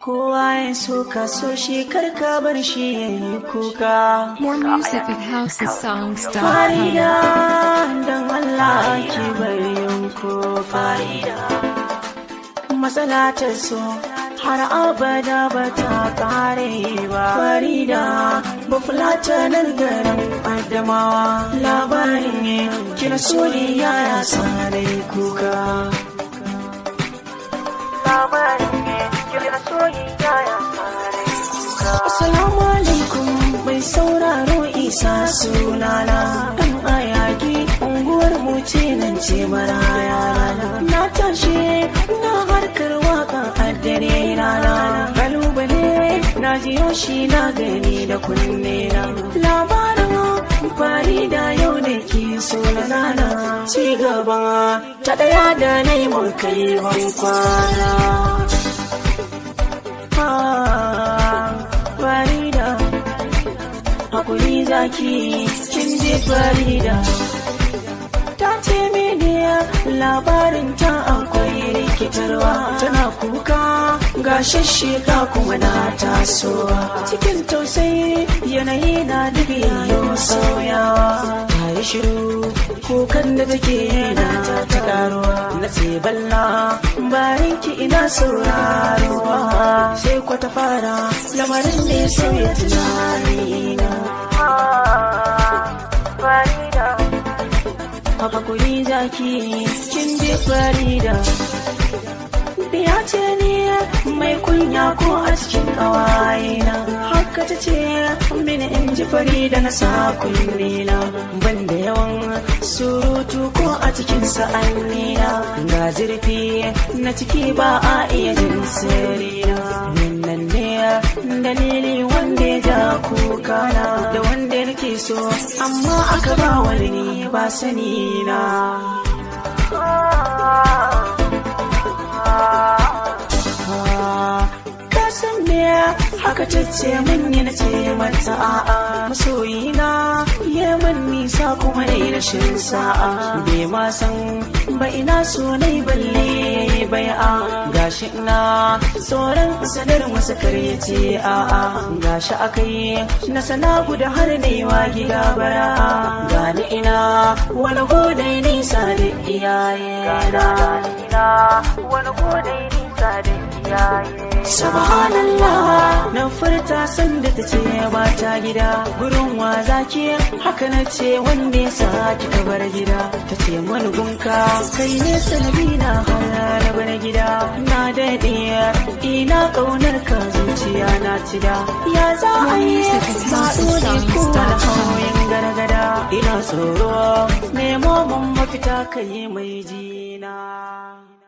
kowa ya so ka so shi karka bar shi ya yi kuka More music at housesongs.com. farida don Allah ki bari yanko farida matsala ta so har abada ba ta kare ba farida ba fulata nan garin adamawa labarin ne kira soli yara sare kuka labarin ne kira soli yara sare kuka assalamu alaikum mai sauraro isa sunana dan ayaki unguwar mu ce nan ce maraya na tashi na harkar waka a dare rana kalubale na jiyo shi na gani da kunne na labarin fari da yau da ke so na zana ci gaba ta daya da na yi mun kai kwana farida hakuri zaki kin ji farida ta ce mini labarin ta akwai rikitarwa tana kuka ga shashshika kuma na tasowa cikin tausayi yanayi na dubi yau sauyawa ta yi shiru kukan da take na ta karuwa na ce balla barinki ina sauraruwa sai kwata fara lamarin da ya sauya tunanina farida hakuri zaki kin ji farida biya ce ne mai kunya ko a cikin kawayena haka ta ce mini in ji farida na sa kullina ban da yawan surutu ko a cikin sa'annina ga zurfi na ciki ba a iya jin sirrina nan ne dalili wanda ya ja kukana da wanda nake so amma aka ba wani ni ba sani na ka san me haka tace min yi na ce mata a'a masoyina ya man nisa kuma ne rashin sa'a bai ma san ba ina so nai balle bai a gashi ina tsoron sanar masa karyace a'a gashi akai na sana guda har wa gida bara gani ina wani godai nisa da iyaye na wani godai nisa da Subhanallah na furta sanda ta ce ba ta gida gurin wa zaki haka na ce wanda ya sa kika bar gida ta ce wani gunka kai ne sanadi na hana bar gida na daɗe ina ƙaunar ka zuciya na cida ya za a yi faɗo ne ko da hauyin gargada ina tsoro nemo mun mafita kai mai jina